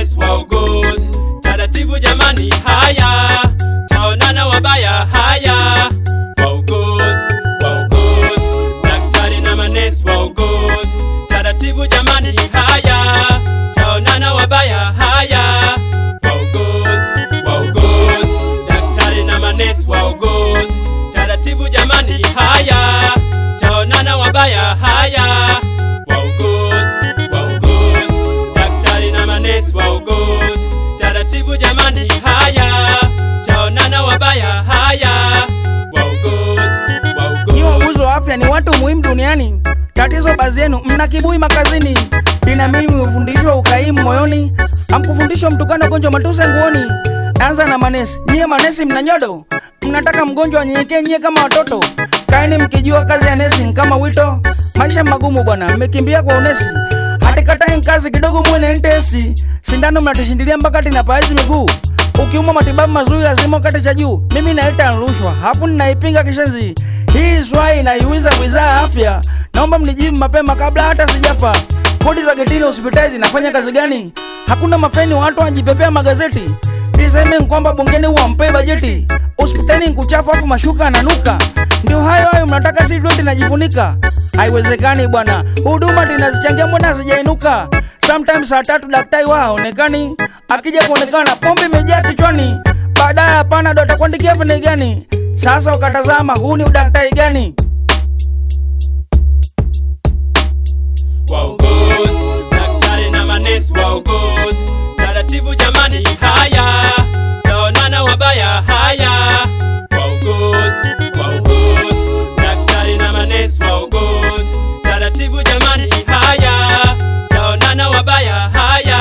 manesi wauguzi, taratibu jamani, haya taonana wabaya, haya wauguzi, wauguzi, daktari na manesi wauguzi, taratibu jamani, haya taonana wabaya, haya wauguzi, wauguzi, daktari na manesi wauguzi, taratibu jamani, haya taonana wabaya, haya wauguzi, wauguzi, daktari na manesi wauguzi, taratibu jamani, haya taonana wabaya, haya wauguzi, Nyi wauguzi. wauguzi wa afya ni watu muhimu duniani. Tatizo baadhi yenu mna kibui makazini, ina mimi mmefundishwa ukaimu moyoni, hamkufundishwa mtukano gonjwa matuse nguoni. Anza na manesi, nyie manesi mna nyodo, mnataka mgonjwa anyenyekee nyie kama watoto. Kaeni mkijua kazi ya nesi ni kama wito, maisha magumu bwana, mmekimbia kwa unesi. Hatikatai kazi kidogo muwe na intesi, sindano mnatishindilia mpaka tina paazi miguu Ukiumwa matibabu mazuri lazima ukate cha juu. Mimi naita rushwa, hafu ninaipinga kishenzi. Hii swali inaiuliza wizara ya afya, naomba mnijibu mapema kabla hata sijafa. Kodi za getini hospitali zinafanya kazi gani? Hakuna mafeni, watu wanajipepea magazeti. Niseme kwamba bungeni wampee bajeti, hospitali nkuchafu afu mashuka ananuka. Ndio hayo hayo mnataka si tuwe tunajifunika? Haiwezekani bwana, huduma tunazichangia, mbona hazijainuka? Sometimes saa tatu daktari wa haonekani, akija kuonekana pombe imejaa kichwani, baadaye hapana, ndo atakuandikia pene gani? Sasa ukatazama, huu ni udaktari gani? wauguzi, daktari na manesi wauguzi, taratibu jamani, haya taonana wabaya, haya wauguzi, wauguzi, daktari na manesi wauguzi, taratibu jamani, haya taonana wabaya, haya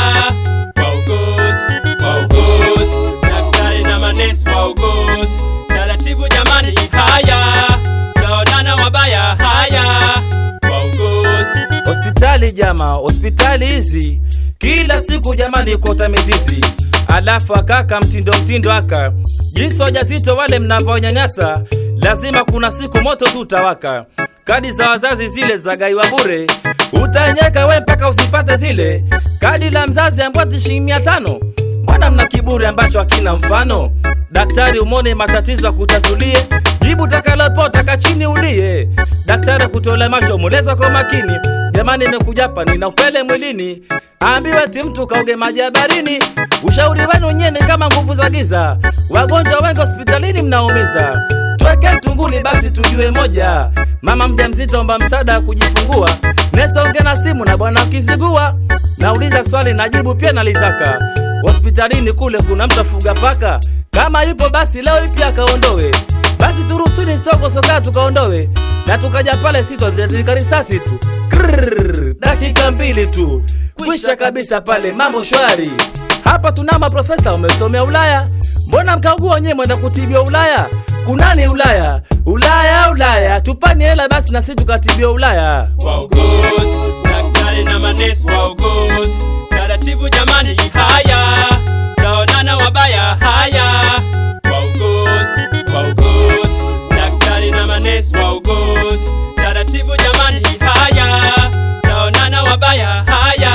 wauguzi, wauguzi, daktari na manesi wauguzi, taratibu jamani, haya taonana wabaya, haya wauguzi Hospitali jama, hospitali hizi kila siku jamani, kota mizizi, alafu akaka mtindo mtindo aka jinsi wajazito wale mnavyonyanyasa, lazima kuna siku moto tu utawaka. Kadi za wazazi zile za gaiwa bure, utaenyeka we mpaka usipate zile. Kadi la mzazi ambwati shilingi mia tano. Mbona mna kiburi ambacho hakina mfano? Daktari umone matatizo akutatulie, jibu takalopo taka chini ulie. Daktari kutole macho muleza kwa makini, jamani nimekuja hapa nina upele mwilini, ambiwe ti mtu kauge maji ya barini. Ushauri wenu nyene kama nguvu za giza, wagonjwa wengi hospitalini mnaumiza. Tweke tunguli basi tujue moja, mama mjamzito omba msaada wa kujifungua, nesonge na simu na bwana ukizigua. Nauliza swali najibu pia nalitaka, hospitalini kule kuna mtu afuga paka? Kama yupo basi leo ipi akaondowe, basi turusuni soko soka tukaondowe, na tukaja pale sitotika risasi tu Krrrr, dakika mbili tu kwisha kabisa pale, mambo shwari. Hapa tuna maprofesa wamesomea Ulaya, mbona mkaugua wenyewe mwenda kutibiwa Ulaya? Kunani Ulaya? Ulaya, Ulaya, tupani hela basi na sisi tukatibiwa Ulaya. wauguzi, daktari na manesi wauguzi, taratibu jamani, haya taonana wabaya, haya wauguzi, wauguzi, daktari na manesi wauguzi, taratibu jamani, haya taonana wabaya, haya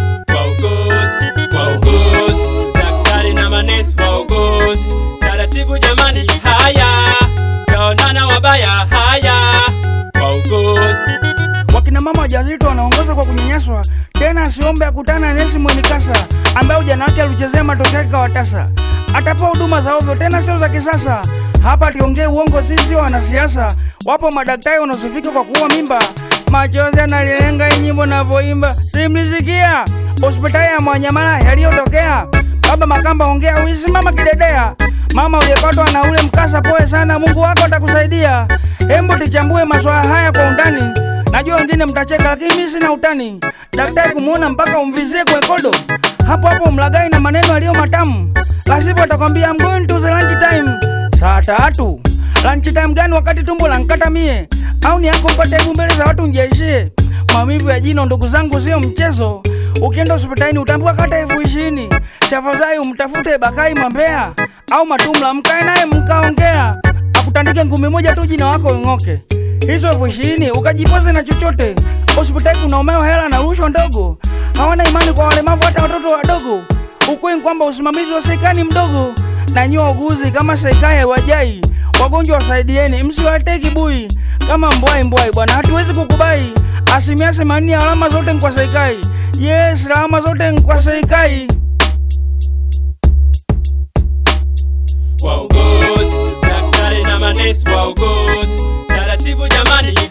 wauguzi, wauguzi, daktari na manesi wauguzi, taratibu jamani, haya taonana wabaya, haya wauguzi Wakina mama wajawazito wanaongoza kwa kunyanyaswa, tena asiombe akutana na nesi mwenye kasa ambaye ujana wake alichezea matokeo yake kawatasa. Atapewa huduma za ovyo, tena sio za kisasa. Hapa tiongee uongo, sisi sio wanasiasa. Wapo madaktari wanaosifika kwa kuua mimba, machozi yanalilenga hii nyimbo navyoimba, simlisikia hospitali ya Mwanyamala yaliyotokea. Baba Makamba, ongea, ulisimama kidedea. Mama uliyepatwa na ule mkasa, poe sana, Mungu wako atakusaidia. Hembu tichambue maswala haya kwa undani. Najua wengine mtacheka, lakini mimi sina utani. Daktari kumuona mpaka umvizie kwenye kodo, hapo hapo mlagai na maneno yaliyo matamu, la sivyo atakwambia I'm going to the lunch time. Saa tatu lunch time gani wakati tumbo lankata mie? Au ni yako mpate hebu mbele za watu njeishie? Maumivu ya jino ndugu zangu sio mchezo. Ukienda hospitalini utaambiwa kata elfu ishirini. Tafadhali umtafute Bakai Mambea au Matumla, mkae naye mkaongea, akutandike ngumi moja tu jina wako ing'oke. Hizo elfu ishirini ukajipoze na chochote. Hospitali kuna umeo hela na rushwa ndogo, hawana imani kwa walemavu hata watoto wadogo. Ukweli ni kwamba usimamizi wa serikali ni mdogo, na nyie wauguzi kama serikali haiwajai wagonjwa, wasaidieni, msiwatee kibui kama mbwai mbwai bwana, hatuwezi kukubali. Asilimia themanini ya alama zote ni kwa serikali. Yes, alama zote ni kwa serikali. Wauguzi, daktari na manesi wauguzi, taratibu jamani